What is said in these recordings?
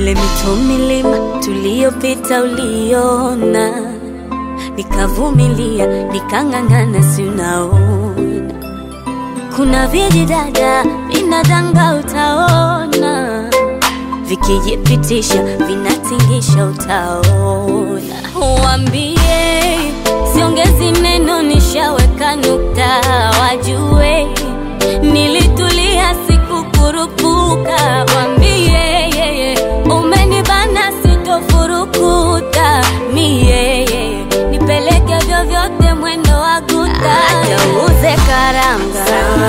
ile mito milima tuliyopita uliona, nikavumilia nikang'ang'ana, si unaona kuna vijidada vinadanga, utaona vikijipitisha vinatingisha, utaona. Wambie siongezi neno, nishaweka nukta, wajue nilitulia, sikukurupuka. Wambie umenibana, sitofurukuta mie, nipeleke vyovyote, mwendo wa guta, acha uuze karanga,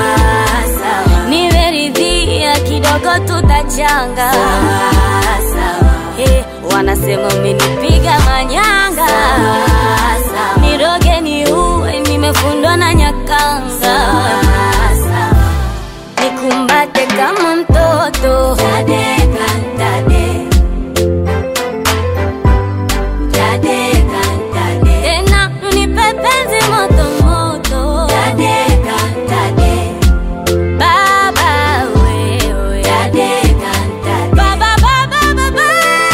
nimeridhia kidogo, tutachanga Hey, wanasema umenipiga manyanga, niroge ni uwe, nimefundwa na nyakanga, nikumbate kama mtoto Tadeka, tade. Tadeka, tade. tena nipe penzi moto moto Tadeka, tade. Baba wewe Tadeka, tade. Baba, baba, baba,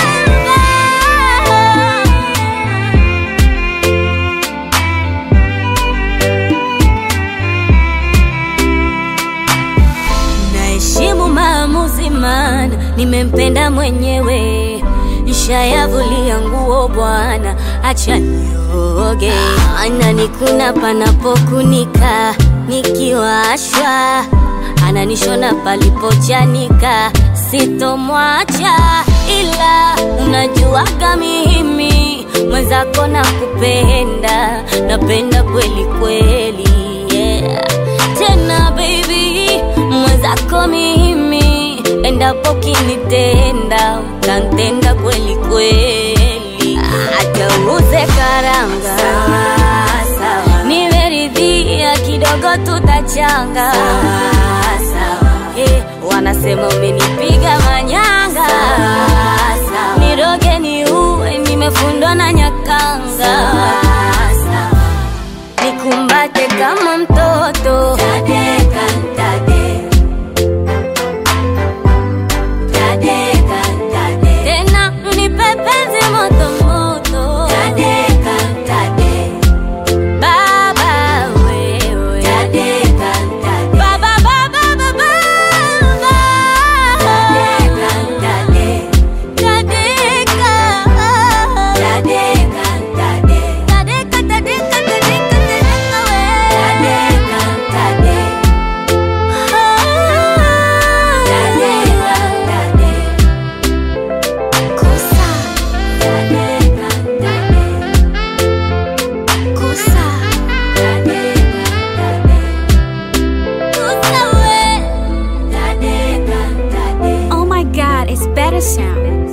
Naheshimu maamuzi, maana nimempenda mwenyewe. Nishayavulia nguo bwana, acha nioge. Ananikuna panapokunika, nikiwashwa ananishona palipochanika, sitomwacha ila unajuaga mimi mwenzako na kupenda, napenda kweli kweli, yeah. Tena baby mwenzako mimi, endapo kinitenda utantenda kweli kweli, hata uze karanga nimeridhia kidogo, tutachanga Eh, wanasema umenipiga manyanga, niroge ni uwe, nimefundwa na nyakanga, nikumbate kama mtoto Tadeka, tade. Tadeka, tade. tena nipe penzi moto moto Tadeka, tade. Baba wewe Tadeka, tade. Baba, baba, baba, Tadeka, tade. Tadeka. Tadeka, tade. Tadeka, tadeka, tadeka, tadeka we. Tadeka, tade. Tadeka, tade. Kosa. Tadeka, tade. Kosa. Tadeka, tade. Kosa we. Tadeka, tade. Oh my god, it's better sound.